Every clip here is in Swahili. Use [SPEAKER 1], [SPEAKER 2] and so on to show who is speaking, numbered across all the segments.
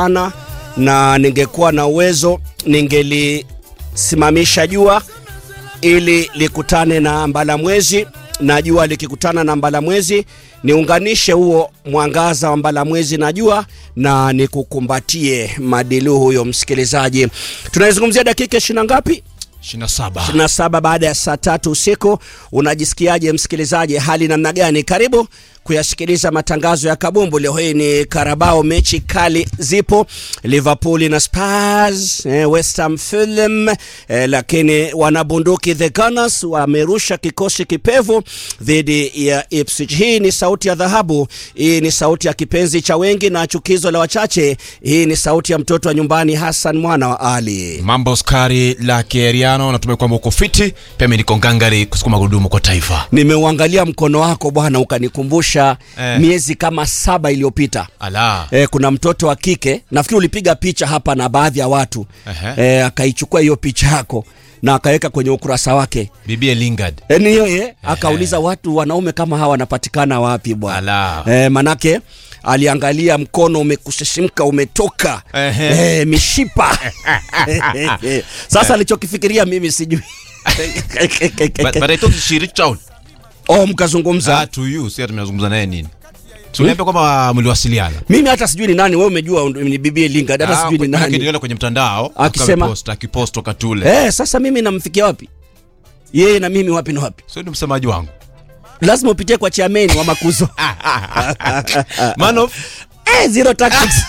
[SPEAKER 1] sana na ningekuwa na uwezo ningelisimamisha jua ili likutane na mbalamwezi na jua likikutana na mbalamwezi niunganishe huo mwangaza wa mbalamwezi na jua na nikukumbatie madilu huyo msikilizaji tunaizungumzia dakika ishina ngapi
[SPEAKER 2] 27
[SPEAKER 1] 27 baada ya saa tatu usiku unajisikiaje msikilizaji hali namna gani karibu kuyasikiliza matangazo ya kabumbu leo hii ni karabao mechi kali zipo liverpool na spurs eh, west ham fulham eh, lakini wanabunduki the gunners wamerusha kikosi kipevu dhidi ya ipswich hii ni sauti ya dhahabu hii ni sauti ya kipenzi cha wengi na chukizo la wachache hii ni sauti ya mtoto wa nyumbani hassan mwana wa ali
[SPEAKER 2] mambo skari la kieriano natumai kwamba uko fiti pia mi niko ngangari kusukuma gurudumu kwa taifa
[SPEAKER 1] nimeuangalia mkono wako bwana ukanikumbusha
[SPEAKER 2] Eh.
[SPEAKER 1] miezi kama saba iliyopita
[SPEAKER 2] ala
[SPEAKER 1] e, kuna mtoto wa kike nafikiri ulipiga picha hapa na baadhi ya watu
[SPEAKER 2] Ehe.
[SPEAKER 1] e, akaichukua hiyo picha yako na akaweka kwenye ukurasa wake
[SPEAKER 2] bibie lingard
[SPEAKER 1] e, ni yeye akauliza watu wanaume kama hawa wanapatikana wapi bwana
[SPEAKER 2] ala
[SPEAKER 1] e, manake aliangalia mkono umekusisimka umetoka
[SPEAKER 2] Ehe.
[SPEAKER 1] e, mishipa sasa alichokifikiria mimi sijui
[SPEAKER 2] but, but i thought she reached out
[SPEAKER 1] oh, mkazungumza
[SPEAKER 2] ah, to you si tumezungumza naye nini tuliambia kwamba mliwasiliana
[SPEAKER 1] mimi hata sijui ni nani wewe umejua ni bibie lingard hata
[SPEAKER 2] Ah,
[SPEAKER 1] sijui ni
[SPEAKER 2] kwenye-
[SPEAKER 1] nani
[SPEAKER 2] niliona kwenye mtandao
[SPEAKER 1] Akisema-
[SPEAKER 2] akapost, akipost wakati ule
[SPEAKER 1] eh, sasa mimi namfikia wapi yeye na mimi wapi na wapi
[SPEAKER 2] sio ni msemaji wangu
[SPEAKER 1] lazima upitie kwa chiameni wa makuzo
[SPEAKER 2] man of
[SPEAKER 1] eh, zero tactics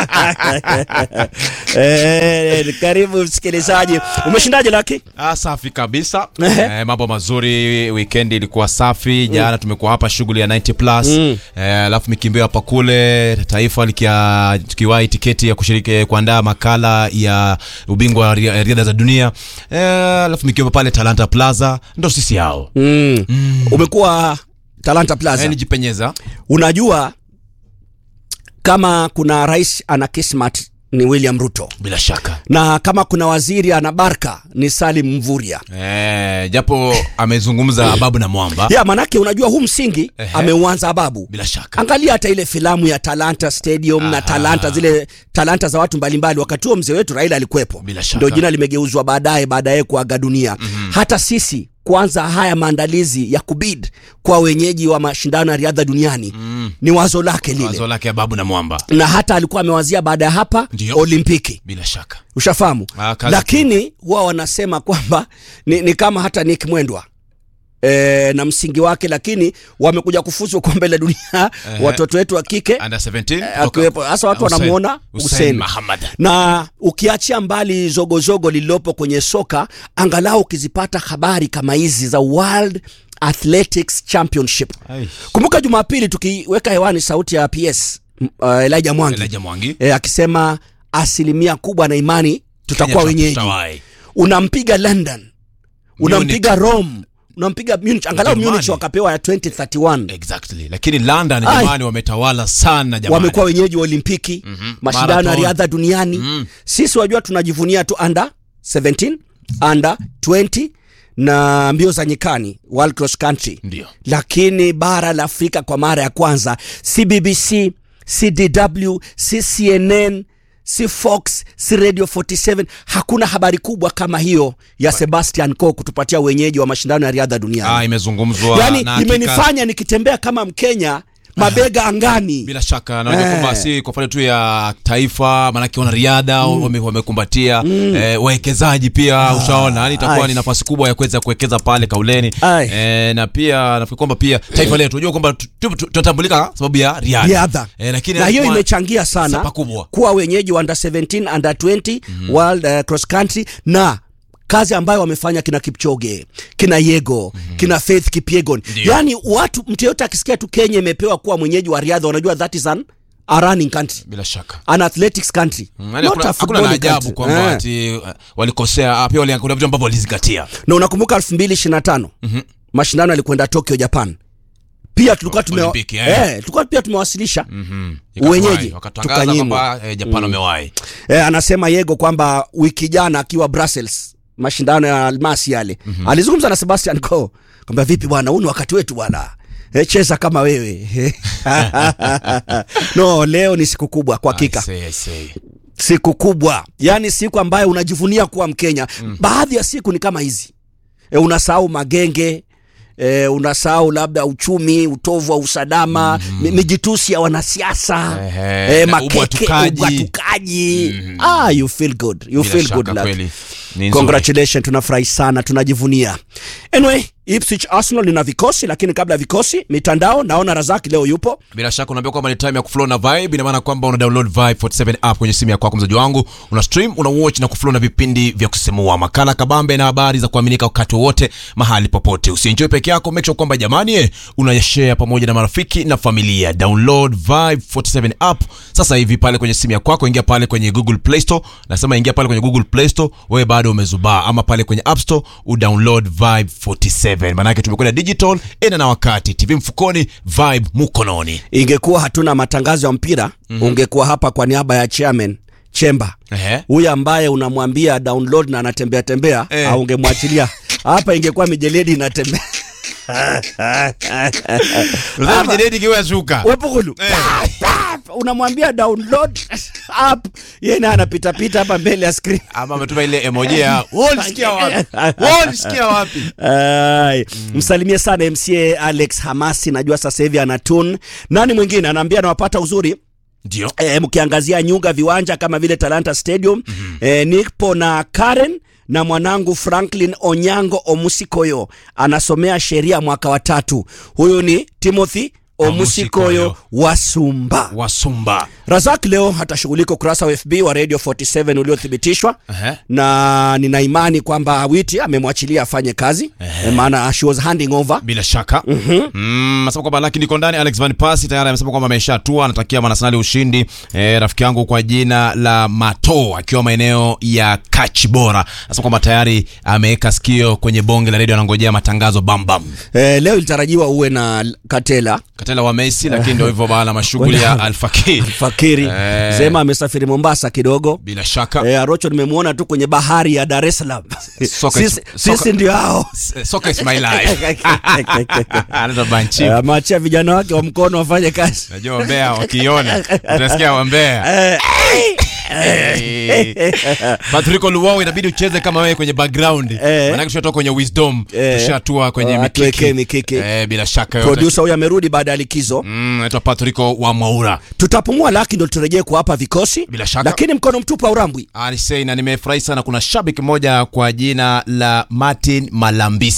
[SPEAKER 1] eh, karibu msikilizaji umeshindaje laki
[SPEAKER 2] Ah, safi kabisa
[SPEAKER 1] Ehe.
[SPEAKER 2] eh, mambo mazuri weekend ilikuwa safi jana tumekuwa hapa shughuli ya 90 plus
[SPEAKER 1] Mm.
[SPEAKER 2] eh, alafu mikimbio hapa kule taifa likia tukiwahi tiketi ya kushiriki kuandaa makala ya ubingwa wa ria- riadha za dunia eh, alafu mikiwa pale talanta plaza ndo sisi hao
[SPEAKER 1] mm. umekuwa talanta plaza
[SPEAKER 2] eh, nijipenyeza
[SPEAKER 1] unajua kama kuna rais ana kismat ni william ruto
[SPEAKER 2] bila shaka
[SPEAKER 1] na kama kuna waziri ana barka ni salim mvuria
[SPEAKER 2] eh, japo amezungumza ababu na mwamba
[SPEAKER 1] ya manake unajua huu msingi
[SPEAKER 2] Ehe.
[SPEAKER 1] ameuanza ababu
[SPEAKER 2] bila shaka
[SPEAKER 1] angalia hata ile filamu ya talanta stadium na
[SPEAKER 2] Aha.
[SPEAKER 1] talanta zile talanta za watu mbalimbali wakati huo mzee wetu raila alikuwepo
[SPEAKER 2] Bila shaka.
[SPEAKER 1] ndio jina limegeuzwa baadaye baadaye kuaga dunia mm-hmm. hata sisi kwanza haya maandalizi ya kubid kwa wenyeji wa mashindano ya riadha duniani mm. ni wazo lake lile
[SPEAKER 2] wazo lake ababu na mwamba
[SPEAKER 1] na hata alikuwa amewazia baada ya hapa
[SPEAKER 2] Ndio.
[SPEAKER 1] olimpiki
[SPEAKER 2] bila shaka
[SPEAKER 1] ushafahamu
[SPEAKER 2] Ah, kazi
[SPEAKER 1] lakini huwa wanasema kwamba ni, ni kama hata nick mwendwa E, na msingi wake lakini wamekuja kufuzu kombe la dunia
[SPEAKER 2] Ehe.
[SPEAKER 1] watoto wetu wa kike
[SPEAKER 2] under 17
[SPEAKER 1] akiwepo hasa watu
[SPEAKER 2] Hussein-
[SPEAKER 1] wanamuona
[SPEAKER 2] Hussein
[SPEAKER 1] Hussein
[SPEAKER 2] Mahamad
[SPEAKER 1] na ukiachia mbali zogozogo lililopo kwenye soka angalau ukizipata habari kama hizi za world athletics championship
[SPEAKER 2] Ai.
[SPEAKER 1] kumbuka jumapili tukiweka hewani sauti ya ps m- uh, elijah mwangi
[SPEAKER 2] Elijah Mwangi
[SPEAKER 1] e, akisema asilimia kubwa na imani tutakuwa
[SPEAKER 2] Kenya
[SPEAKER 1] wenyeji
[SPEAKER 2] tutawahi.
[SPEAKER 1] unampiga london unampiga rome unampiga munich angalau
[SPEAKER 2] Ujerumani.
[SPEAKER 1] munich wakapewa ya 2031
[SPEAKER 2] exactly lakini london
[SPEAKER 1] Ai.
[SPEAKER 2] jamani wametawala sana jamani
[SPEAKER 1] wamekuwa wenyeji wa olimpiki
[SPEAKER 2] Mhm.
[SPEAKER 1] mashindano ya
[SPEAKER 2] Marathon.
[SPEAKER 1] riadha duniani
[SPEAKER 2] Mm.
[SPEAKER 1] sisi wajua tunajivunia tu under 17 under 20 na mbio za nyikani world cross country
[SPEAKER 2] ndio
[SPEAKER 1] lakini bara la afrika kwa mara ya kwanza si bbc si dw si cnn si fox si radio 47 hakuna habari kubwa kama hiyo ya sebastian co kutupatia wenyeji wa mashindano ya riadha duniani
[SPEAKER 2] ah, imezungumzwa
[SPEAKER 1] yani
[SPEAKER 2] na hakika-
[SPEAKER 1] imenifanya nikitembea kama mkenya mabega angani
[SPEAKER 2] bila shaka naona
[SPEAKER 1] Eh.
[SPEAKER 2] kwamba si kwa faida tu ya taifa maanake wanariadha wame- wamekumbatia eh, wawekezaji pia ushaona yani itakuwa
[SPEAKER 1] ai.
[SPEAKER 2] ni nafasi kubwa ya kuweza kuwekeza pale kauleni
[SPEAKER 1] Ai.
[SPEAKER 2] eh, na pia nafikiri kwamba pia taifa letu unajua kwamba tu- tu- tu- tunatambulika sababu ya riadha
[SPEAKER 1] riadha
[SPEAKER 2] eh, lakini
[SPEAKER 1] na hiyo
[SPEAKER 2] kwa-
[SPEAKER 1] imechangia sana
[SPEAKER 2] sapa kubwa.
[SPEAKER 1] kuwa wenyeji wa under 17 under 20 mm-hmm. world uh, cross country na kazi ambayo wamefanya kina kipchoge kina yego mm-hmm. kina faith kipiegon
[SPEAKER 2] Ndio.
[SPEAKER 1] yaani watu mtu yoyote akisikia tu kenya imepewa kuwa mwenyeji wa riadha wanajua that is an, a running country
[SPEAKER 2] bila shaka
[SPEAKER 1] an athletics country
[SPEAKER 2] Mm,
[SPEAKER 1] not
[SPEAKER 2] yaani
[SPEAKER 1] a
[SPEAKER 2] hakuna- hakuna
[SPEAKER 1] footballing
[SPEAKER 2] na ajabu
[SPEAKER 1] country.
[SPEAKER 2] kwamba
[SPEAKER 1] Eh.
[SPEAKER 2] ati uh, walikosea ah, pia wali- kuna vitu ambavyo walizingatia
[SPEAKER 1] na unakumbuka 2025
[SPEAKER 2] Mhm.
[SPEAKER 1] mashindano yalikwenda tokyo japan pia tulikuwa tume,
[SPEAKER 2] Olimpiki, eh.
[SPEAKER 1] eh, tulikuwa pia tumewasilisha
[SPEAKER 2] Mhm.
[SPEAKER 1] Wenyeji,
[SPEAKER 2] Ikawahi, wakatangaza
[SPEAKER 1] tukanyimwa.
[SPEAKER 2] kwamba eh, japan wamewahi
[SPEAKER 1] eh, anasema yego kwamba wiki jana akiwa brussels mashindano ya almasi yale mm-hmm. alizungumza na sebastian co kwamba vipi bwana huu ni wakati wetu bwana eh, cheza kama wewe no leo ni siku kubwa kwa hakika
[SPEAKER 2] I say, I say.
[SPEAKER 1] siku kubwa yaani siku ambayo unajivunia kuwa mkenya mm. baadhi ya siku ni kama hizi e, unasahau magenge E, unasahau labda uchumi utovu wa usalama mm. mijitusi ya wanasiasa
[SPEAKER 2] Ehe,
[SPEAKER 1] e,
[SPEAKER 2] na
[SPEAKER 1] makeke
[SPEAKER 2] ubwatukaji.
[SPEAKER 1] ubwatukaji ah, you feel good you
[SPEAKER 2] Bila
[SPEAKER 1] feel
[SPEAKER 2] shaka
[SPEAKER 1] good lad.
[SPEAKER 2] kweli. Ni nzuri.
[SPEAKER 1] congratulations tunafurahi sana tunajivunia anyway Ipswich Arsenal lina vikosi lakini kabla ya vikosi mitandao naona Razaki leo yupo
[SPEAKER 2] bila shaka unaambia kwamba ni time ya kuflow na vibe ina maana kwamba una download vibe 47 app kwenye simu yako mzaji wangu una stream una watch na kuflow na vipindi vya kusisimua makala kabambe na habari za kuaminika wakati wowote mahali popote usienjoy peke yako make sure kwamba jamani eh, unayashare pamoja na marafiki na familia download vibe 47 app sasa hivi pale kwenye simu yako ingia pale kwenye google play store nasema ingia pale kwenye google play store wewe bado umezubaa ama pale kwenye app store udownload vibe 47 maanake tumekwenda digital ena na wakati tv mfukoni vibe mkononi
[SPEAKER 1] ingekuwa hatuna matangazo ya mpira mm-hmm. ungekuwa hapa kwa niaba ya chairman chemba
[SPEAKER 2] Ehe.
[SPEAKER 1] huyu ambaye unamwambia download na anatembea tembea
[SPEAKER 2] Eh.
[SPEAKER 1] au ungemwachilia hapa ingekuwa mijeledi inatembea
[SPEAKER 2] Unataka mjeledi kiwa shuka.
[SPEAKER 1] wepukulu
[SPEAKER 2] Eh.
[SPEAKER 1] unamwambia download app yeye naye anapitapita hapa mbele ya screen
[SPEAKER 2] Ama ametuma ile emoji ya "Wall, sikia wapi? Wall, sikia wapi?
[SPEAKER 1] Ai, msalimie sana mca alex hamasi najua sasa hivi anatun nani mwingine anaambia anawapata uzuri
[SPEAKER 2] Ndio.
[SPEAKER 1] e, mkiangazia nyunga viwanja kama vile talanta stadium mm-hmm. e, nipo na karen na mwanangu franklin onyango omusikoyo anasomea sheria mwaka wa tatu huyu ni timothy omusikoyo
[SPEAKER 2] Omusikoyo.
[SPEAKER 1] wa sumba
[SPEAKER 2] Wasumba.
[SPEAKER 1] razak leo atashughulika ukurasa wa fb wa radio 47 uliothibitishwa
[SPEAKER 2] Ehe.
[SPEAKER 1] na nina imani kwamba witi amemwachilia afanye kazi e, maana she was handing over
[SPEAKER 2] Bila shaka. Mm, Anasema kwamba lakini niko ndani Alex Van Persie tayari amesema kwamba ameshatua anatakia Manasnali ushindi. Eh, rafiki yangu kwa jina la Mato akiwa maeneo ya Kachibora. Anasema kwamba tayari ameweka sikio kwenye bonge la redio anangojea matangazo bam bam.
[SPEAKER 1] e, leo ilitarajiwa uwe na katela
[SPEAKER 2] Katela wa Messi lakini ndio hivyo bana mashughuli ya Alfakir.
[SPEAKER 1] fakiri
[SPEAKER 2] Eh.
[SPEAKER 1] zema amesafiri mombasa kidogo
[SPEAKER 2] Bila shaka.
[SPEAKER 1] e, arocho nimemwona tu kwenye bahari ya dar es salaam
[SPEAKER 2] Soka is-
[SPEAKER 1] sisi,
[SPEAKER 2] soka-
[SPEAKER 1] sisi ndio hao
[SPEAKER 2] Soccer is my life. Anaitwa Banchi.
[SPEAKER 1] Eh, ameachia vijana wake wa mkono wafanye kazi
[SPEAKER 2] Najua wambea wakiona utasikia wambea.
[SPEAKER 1] Eh,
[SPEAKER 2] Patrick Luwao inabidi ucheze kama wewe kwenye background.
[SPEAKER 1] Eh.
[SPEAKER 2] Maana tushatoka kwenye wisdom,
[SPEAKER 1] Eh.
[SPEAKER 2] tushatua kwenye
[SPEAKER 1] Oh,
[SPEAKER 2] mikiki.
[SPEAKER 1] atuwekee mikiki.
[SPEAKER 2] Eh, bila shaka yote.
[SPEAKER 1] produsa huyu amerudi baada ya likizo
[SPEAKER 2] Mm, naitwa Patrick wa Mwaura.
[SPEAKER 1] tutapumua laki ndo turejee kuwapa vikosi
[SPEAKER 2] Bila shaka.
[SPEAKER 1] lakini mkono mtupu aurambwi
[SPEAKER 2] Anisei na nimefurahi sana kuna shabiki mmoja kwa jina la Martin Malambisi